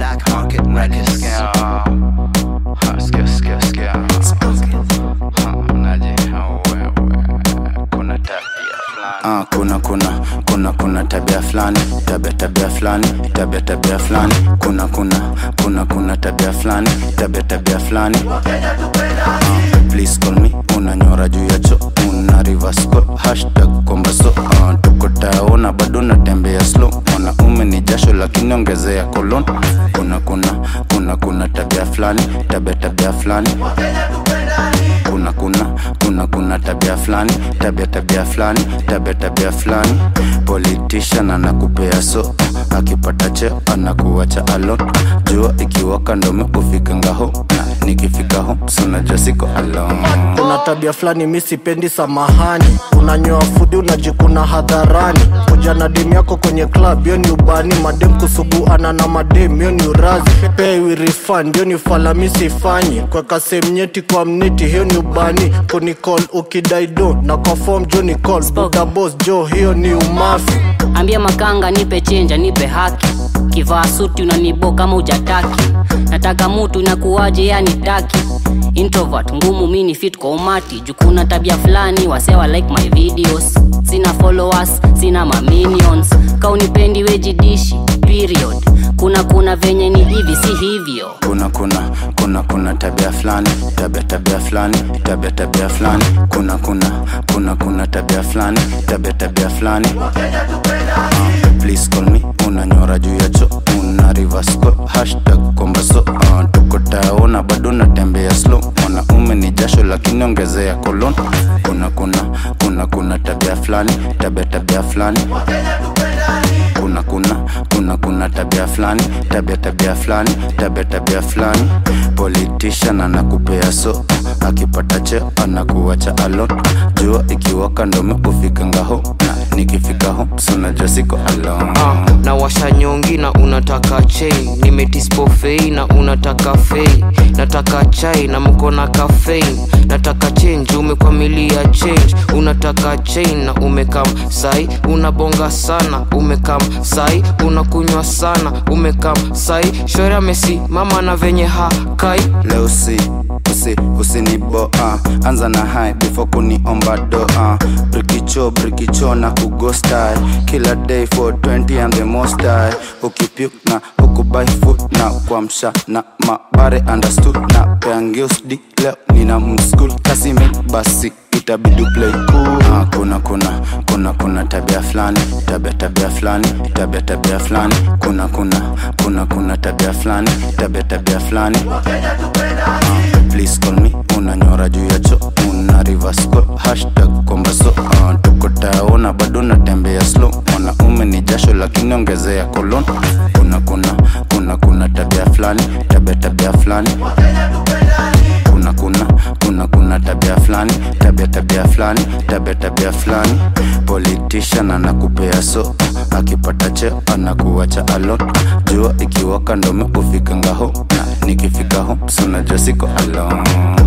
Black Market Records. Sikia, sikia, sikia. Ha, mnaje? Wewe, kuna tabia fulani. Ah, kuna kuna kuna kuna tabia fulani tabia tabia fulani tabia tabia fulani kuna kuna kuna kuna tabia fulani tabia tabia fulani Ah, please call me unanyora juu ya cho una reverse call hashtag komba so ah, tuko taona bado natembea slow mwanaume ni jasho lakini ongezea kolon kuna kuna kuna kuna tabia fulani tabia tabia fulani kuna kuna kuna kuna tabia fulani tabia tabia fulani tabia tabia fulani politician anakupea so akipata cheo anakuacha alone jua ikiwaka ndome ufika ngaho na nikifika ho sunajua siko alone kuna tabia fulani mi sipendi samahani unanyoa fudi unajikuna hadharani kuja na demu yako kwenye club hiyo ni ubani madem kusuguana na madem hiyo ni urazi pay we refund hiyo ni fala mi sifanyi kweka semnyeti kwa mneti hiyo ni ubani kunicall ukidaido na kwa form jo ni call buda boss jo hiyo ni umafi ambia makanga nipe chenja nipe haki kivaa suti unanibo kama ujataki nataka mutu inakuwaje yani taki introvert ngumu mini fit kwa umati jukuna tabia fulani wasewa like my videos sina followers sina maminions kaunipendi wejidishi period kuna kuna venye ni hivi si hivyo kuna kuna kuna kuna tabia fulani tabia tabia fulani tabia tabia fulani kuna kuna kuna kuna tabia fulani tabia tabia fulani uh, please call me unanyora juu ya cho una reverse call hashtag komba so uh, tuko taona bado natembea slow mwanaume ni jasho lakini ongezea kolon kuna kuna kuna kuna tabia fulani tabia tabia fulani kuna kuna kuna kuna tabia fulani tabia tabia fulani tabia tabia fulani politician anakupea so akipata cheo anakuacha alone jua ikiwaka ndome ufika ngaho na nikifika ho sunajua siko alone Ah, na washa nyongi na unataka chain nimetispofei na unataka fei nataka chai na mko na caffeine nataka change umekwamilia change unataka chain na umekam sai unabonga sana umekam sai unakunywa sana umekam sai shore amesimama na venye hakai leo si usi usinibo uh, anza na hai before kuniomba do uh, brikicho brikicho na kugostai kila day for 20 and the most high ukipyuk na ukubai food na kuamsha na mabare understood na peangiusdi leo nina mskul kasime basi itabidi play cool. Ah, kuna kuna kuna kuna tabia fulani tabia tabia fulani tabia tabia fulani kuna kuna kuna kuna tabia fulani tabia tabia fulani Ah, please call me unanyora juu ya cho una reverse call hashtag komba so uh, tuko taona bado natembea slow mwanaume ni jasho lakini ongezea kolon kuna kuna kuna kuna tabia fulani tabia tabia fulani kuna kuna kuna kuna tabia fulani tabia tabia fulani tabia tabia fulani politician anakupea so akipata cheo anakuacha alone jua ikiwaka ndome ufika ngaho na nikifika ho sunajua siko alone